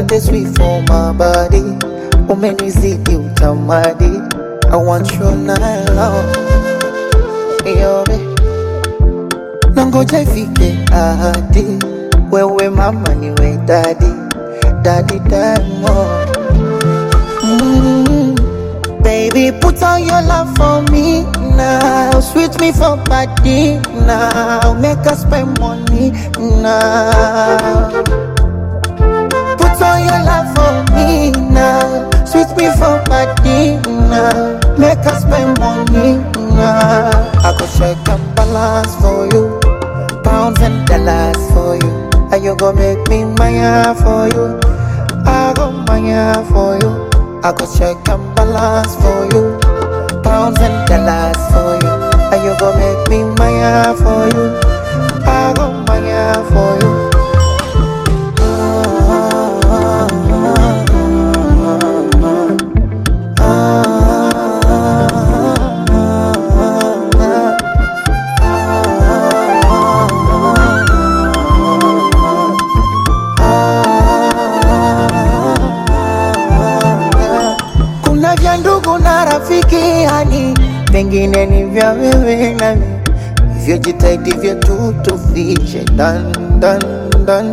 the sweet for my body. Umenizidi utamadi. I want you now. Yobe. Nangoja ifike ahadi. Wewe mama niwe daddy. Daddy Diamond. Mm. Baby, put on your love for me now. Sweet me for body now. Make us spend money now. Put on your love for me now. Sweet me for body now. Make us spend money now. I go check and balance for you. Pounds and dollars for you. And you go make me maya for you. I go maya for you. I go check and balance for you. Pounds and dollars for you. And you go make me maya for you. I go maya for you. Kuna vya ndugu na rafiki yani, vingine ni vya wewe nami, hivyo jitahidi vyetu tufiche dan dan dan.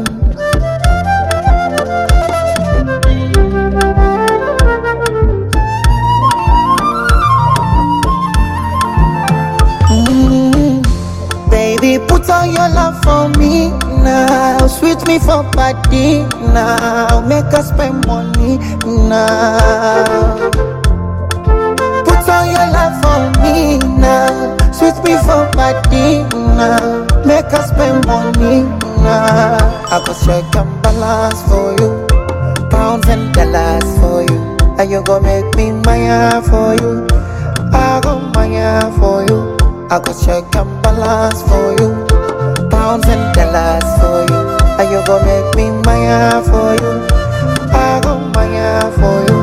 Mm, Baby, put on your love for me now. Sweet me for body now. Make us spend money now. Put on your love for me now. Sweet me for body now. Make us spend money now. I go check and balance for you. Pounds and dollars for you. And you go make me maya for you. I go maya for you. I go check and balance for you. Pounds and dollars for you. And you go make me maya for you. I go maya for you.